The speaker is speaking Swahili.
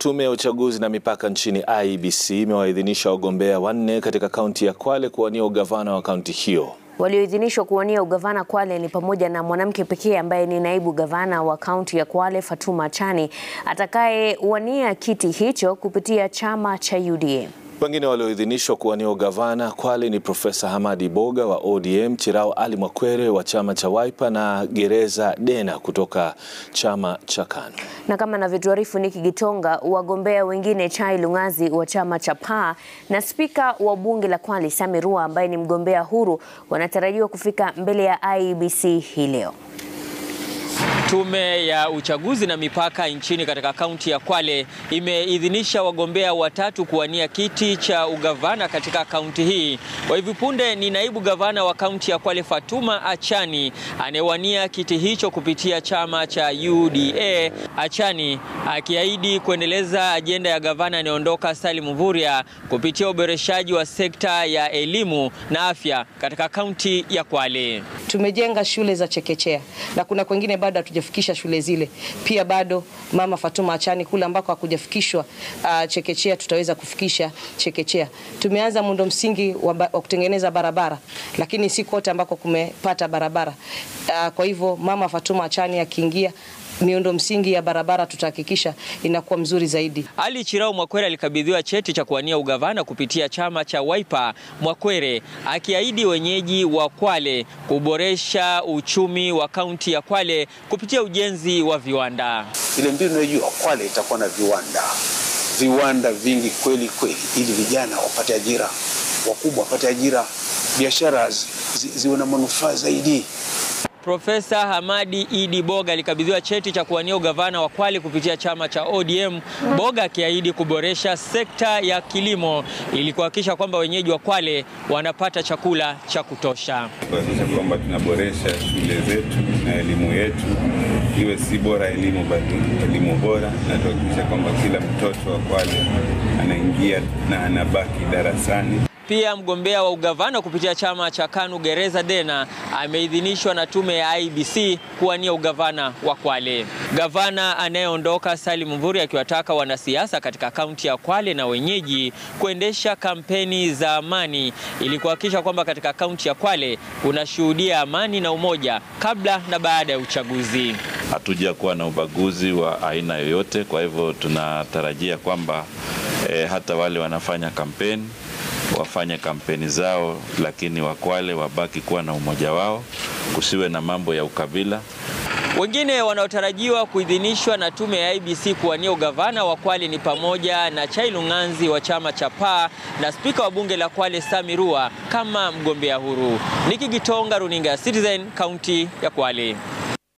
Tume ya uchaguzi na mipaka nchini IEBC imewaidhinisha wagombea wanne katika kaunti ya Kwale kuwania ugavana wa kaunti hiyo. Walioidhinishwa kuwania ugavana Kwale ni pamoja na mwanamke pekee ambaye ni naibu gavana wa kaunti ya Kwale, Fatuma Achani, atakayewania kiti hicho kupitia chama cha UDA. Wengine walioidhinishwa kuwania ugavana Kwale ni Profesa Hamadi Boga wa ODM, Chirao Ali Mwakwere wa chama cha Wiper na Gereza Dena kutoka chama cha KANU. Na kama anavyotuarifu Niki Gitonga, wagombea wengine Chai Lungazi wa chama cha PAA na spika wa bunge la Kwale Sami Rua ambaye ni mgombea huru wanatarajiwa kufika mbele ya IEBC hii leo. Tume ya uchaguzi na mipaka nchini katika kaunti ya Kwale imeidhinisha wagombea watatu kuwania kiti cha ugavana katika kaunti hii. Kwa hivi punde ni naibu gavana wa kaunti ya Kwale Fatuma Achani anayewania kiti hicho kupitia chama cha UDA. Achani akiahidi kuendeleza ajenda ya gavana anayeondoka Salim Mvurya kupitia uboreshaji wa sekta ya elimu na afya katika kaunti ya Kwale. Tumejenga shule za chekechea na kuna kwengine bado hatujafikisha shule zile. Pia bado mama Fatuma Achani kule ambako hakujafikishwa uh, chekechea tutaweza kufikisha chekechea. Tumeanza muundo msingi wa, wa kutengeneza barabara, lakini si kote ambako kumepata barabara. Uh, kwa hivyo mama Fatuma Achani akiingia miundo msingi ya barabara tutahakikisha inakuwa mzuri zaidi. Ali Chirao Mwakwere alikabidhiwa cheti cha kuwania ugavana kupitia chama cha Wiper. Mwakwere akiahidi wenyeji wa Kwale kuboresha uchumi wa kaunti ya Kwale kupitia ujenzi wa viwanda. Ile mbinu unayojua Kwale itakuwa na viwanda, viwanda vingi kweli kweli, ili vijana wapate ajira, wakubwa wapate ajira, biashara zi, ziwe na manufaa zaidi. Profesa Hamadi Idi Boga alikabidhiwa cheti cha kuwania ugavana wa Kwale kupitia chama cha ODM. Boga akiahidi kuboresha sekta ya kilimo ili kuhakikisha kwamba wenyeji wa Kwale wanapata chakula cha kutosha. Kuhakikisha kwamba tunaboresha shule zetu na elimu yetu iwe si bora elimu bali elimu bora, na tuhakikisha kwamba kila mtoto wa Kwale anaingia na anabaki darasani. Pia mgombea wa ugavana kupitia chama cha KANU Gereza Dena ameidhinishwa na tume ya IEBC kuwania ugavana wa Kwale. Gavana anayeondoka Salim Mvurya akiwataka wanasiasa katika kaunti ya Kwale na wenyeji kuendesha kampeni za amani ili kuhakikisha kwamba katika kaunti ya Kwale kunashuhudia amani na umoja kabla na baada ya uchaguzi. Hatuja kuwa na ubaguzi wa aina yoyote, kwa hivyo tunatarajia kwamba eh, hata wale wanafanya kampeni wafanye kampeni zao, lakini Wakwale wabaki kuwa na umoja wao, kusiwe na mambo ya ukabila. Wengine wanaotarajiwa kuidhinishwa na tume ya IEBC kuwania ugavana wa Kwale ni pamoja na Chai Lunganzi wa chama cha PAA na spika wa bunge la Kwale Sami Rua kama mgombea huru. Niki Gitonga, runinga ya Citizen, kaunti ya Kwale.